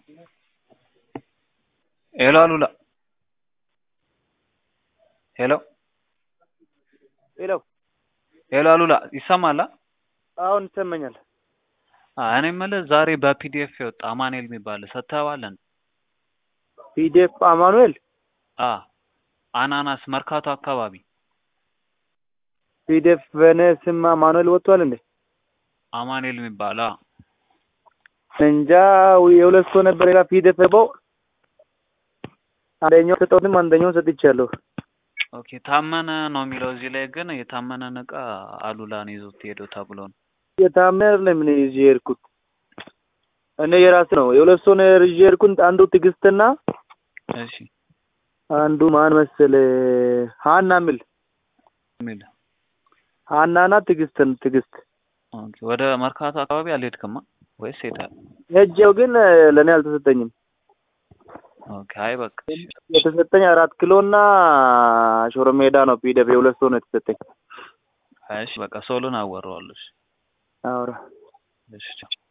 ሄሎ አሉላ ሄሎ ሄሎ ሄሎ አሉላ ይሰማል? አሁን ይሰማኛል። እኔ የምልህ ዛሬ በፒዲኤፍ የወጣ አማኑኤል የሚባል ሰጥተኸዋል እንዴ? ፒዲኤፍ አማኑኤል አ አናናስ መርካቶ አካባቢ ፒዲኤፍ በእኔ ስም አማኑኤል ወጥቷል እንዴ? አማኑኤል የሚባል አ እንጃ የሁለት ሰው ነበር ሌላ ፒዲኤፍ ገባው። አንደኛው ሰጠሁትም አንደኛውን ሰጥቻለሁ። ኦኬ ታመነ ነው የሚለው እዚህ ላይ ግን የታመነን እቃ አሉላን ይዞት ሄደው ተብሎ ነው። የታመነ ለምን ይዤ ሄድኩት? እኔ የራስ ነው የሁለት ሰው ነው ይዤ ሄድኩት። አንዱ ትዕግስትና እሺ አንዱ ማን መሰለ ሀና ሚል የሚል ሀናና ትዕግስትን ትዕግስት ኦኬ ወደ መርካቶ አካባቢ አልሄድክማ ወይስ ሄዳል? ሄጄው ግን ለእኔ አልተሰጠኝም። ኦኬ አይ በቃ እሺ። የተሰጠኝ አራት ኪሎ እና ሾሮ ሜዳ ነው። ፒዲኤፍ የሁለት ሰው ነው የተሰጠኝ። እሺ በቃ ሶሉን አወራዋለሁ። እሺ አውራ እሺ ቻው።